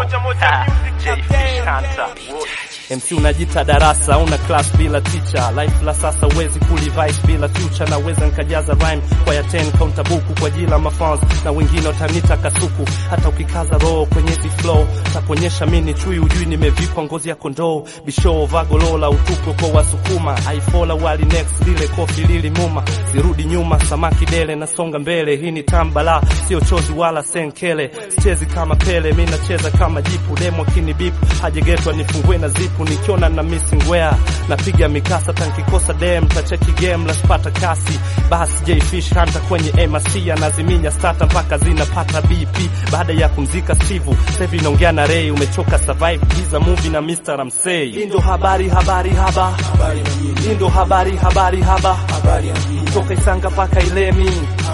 MC unajita darasa, una class bila teacher. Life la sasa uwezi kulivice bila future. Naweza nkajaza rhyme kwa ya 10 counter buku kwa jila mafans na wengine watanita kasuku. Hata ukikaza roho kwenye zi flow takuonyesha mimi chui, ujui nimevikwa ngozi ya kondoo. Bisho vagolola utuko kwa wasukuma, aifola wali next lile kofi lili muma, sirudi nyuma, samaki dele nasonga mbele. Hii ni tambala, sio chozi wala senkele. Sichezi kama Pele, mimi nacheza kama jipu. Demo kini bipu hajegetwa nifungue na zipu, nikiona na missing wear napiga mikasa, tankikosa dem tacheki game la spata kasi. Basi J Fish Hunter kwenye MRC anaziminya starter mpaka zinapata BP. Baada ya kumzika Steve, sasa hivi naongea na Ray, umechoka survive giza movie na Mr. Ramsey. Hii ndo habari habari haba, hii ndo habari habari haba, toka Isanga mpaka Ilemi,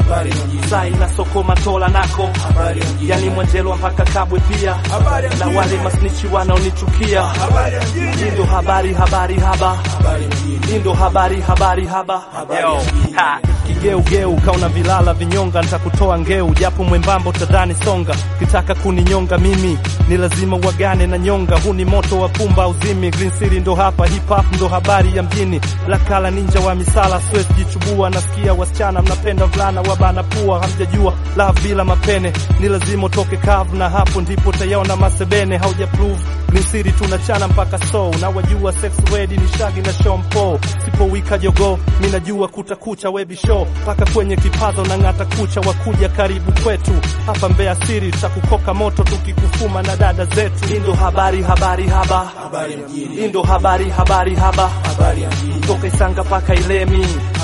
sai na soko matola nako, yani Mwanjelwa mpaka Kabwe pia, na wale masnichi wanaonichukia. Hii ndo habari habari haba, hii ndo habari habari haba. Yo, ha, kigeugeu kauna vilala vinyonga, nitakutoa ngeu japo mwembamba utadhani songa. Kitaka kuninyonga mimi ni lazima wagane na nyonga. Huu ni moto wa pumba uzimi, Green City ndo hapa, hip hop ndo habari ya mjini. Lakala ninja wa misala, siwezi jichubua. Nasikia wasichana mnapenda vulana wabana pua, hamjajua love bila mapene ni lazima utoke kavu, na hapo ndipo utayaona masebene. Hauja prove Green City tunachana mpaka so na wajua sex ready ni shagi na shompo sipowika jogo mi najua kutakucha webi show mpaka kwenye kipazo na ng'ata kucha wakuja karibu kwetu hapa Mbeya City tutakukoka moto tukikufuma na dada zetu. Hii ndo habari habari haba, hii ndo habari habari haba, toka Isanga mpaka Ilemi,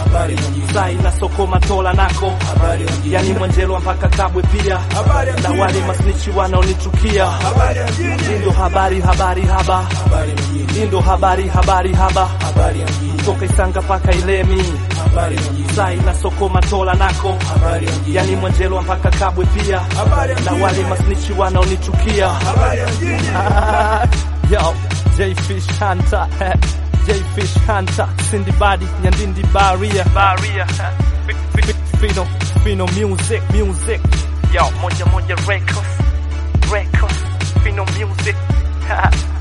sai na soko matola nako, yani Mwanjelwa mpaka Kabwe pia, na wale masnichi wanaonichukia. Hii ndo habari habari haba, hii ndo habari habari haba, toka Isanga mpaka Ilemi, sai na soko matola nako, yani Mwanjelwa mpaka Kabwe pia, na wale masnichi wanaonichukia. Yo, J Fish Hunter, J Fish Hunter, Cindy Body, Nyandindi Baria, Baria, Fino, Fino Music, Music, yo, moja moja records, records, Fino Music,